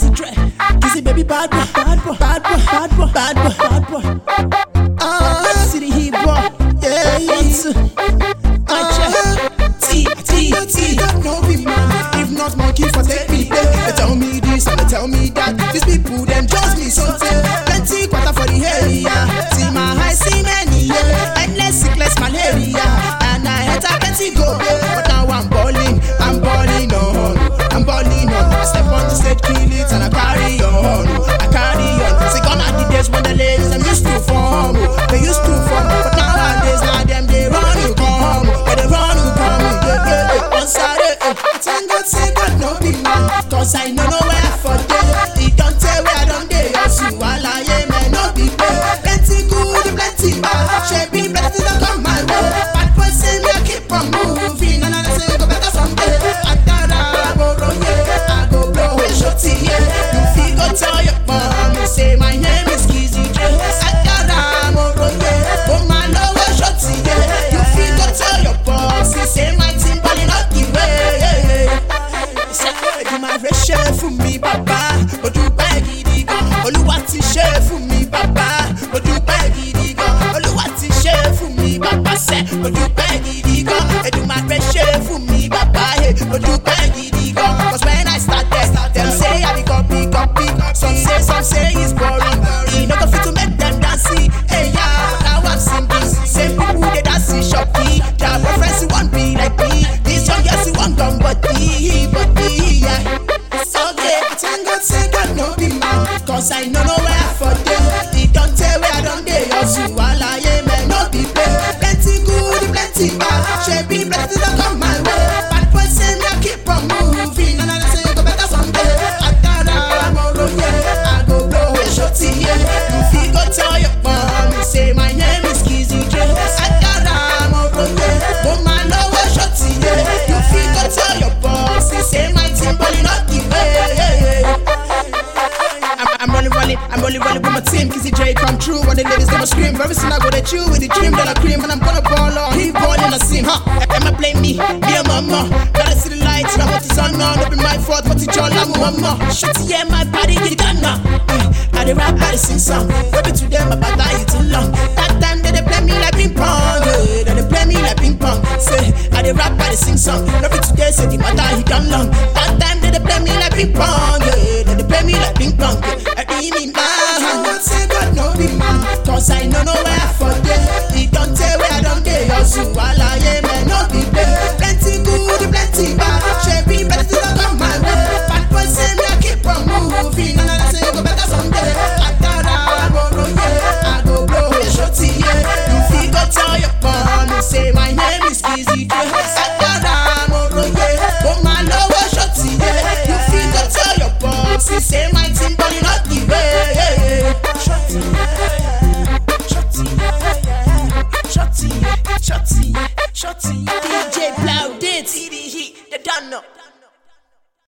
Kizzy Dre, Kizzy baby bad boy, bad boy, bad boy, bad boy, bad boy, bad boy. Ah, city heat boy, yeah, yeah. I check. T, T, T. no be man. If not monkey for take me there. They tell me this and they tell me that. These people them just me something. Plenty quarter for the area. See my high, see many yeah. Endless sickness malaria. And I had a plenty go But now I'm balling, I'm balling on. I'm balling on. I step on the stage, kill it and I carry on. I carry on. See gone are the days when the ladies them used to form. They used to form. But nowadays now them they run you come. But they run you come. Yeah, yeah, yeah. On Saturday, eh. Thank God say God no be man. Cause I know nowhere for them. He don't tell where I don't dey hustle. While I am man, no be pay. Plenty good, plenty bad. Shaping blessings that come my way. Bad boy say me I keep on moving. And I say go better someday. I thought I go roll, yeah. I go blow a shotty, yeah. You feel go tell your mom. Say my name is Kizzy J. I thought I'm a roll, yeah. Oh my love a shotty, yeah. You feel go tell your boss. Say my team balling up the way. Ṣé máa fẹ́ ṣe fún mi bàbá? Mo dúpẹ́ gidi gan. Olúwa ti ṣe fún mi bàbá. Mo dúpẹ́ gidi gan. Olúwa ti ṣe fún mi bàbá sẹ́. Mo dúpẹ́ gidi gan. Èdùmàrè ṣe fún mi bàbá. Hey, Mo dúpẹ́ gidi gan. Cause when I started, dem say I be copy copy. Some say some say it's boring. E no go fit to make dem dance. Hey, yeah, now I'm singing. Same people dey dance in Shopee. Their preference wan be like me. This young girl she wan come body, body, yeah. Okay, thank God say God no be man. Cause I know nowhere for them. He don't tell where I don't dey hustle. While I am man, no be play. Plenty good, plenty bad. Shaping plenty don't come my way. Bad boy say me I keep on moving. And I say go better someday. I thought I'm a roll, yeah. I go blow a shotty, yeah. You feel go tell your mom. Say my name is Kizzy J. I thought I'm a roll, yeah. Oh my love a shotty, yeah. You feel go tell your boss. Say my team balling up the way. I'm, I'm rolling, rolling, I'm rolling, rolling with my team. Kizzy J come true, what the ladies gonna scream. Very soon I go to chew with the dream that I cream, and I'm gonna ball on. He balling, I sing, huh? Am I blame me? Me and mama. Gotta see the lights, now what is on now? Don't be my fault, but it's all I'm mama. Shitty, yeah, my body get done now. Eh, I the rap, I the sing song. Baby to them, about that you too long. That time they, they play me like ping pong, yeah. They, they play me like ping pong. Say, I the rap, I the sing song. Baby today, say the matter he done long. That time they, they play me like ping pong, yeah. They, they play me like ping pong. Yeah. I mean, man. God say God no be man. Cause I know nowhere for them. He don't tell where I don't dey hustle. While I am man, no be play. Plenty good, plenty bad. Shaping plenty don't come my way. Bad boy say me I keep on moving. And I say go better someday. I thought I go roll, yeah. I go blow a shotty, yeah. You feel go tell your mom. Say my name is Kizzy J. I thought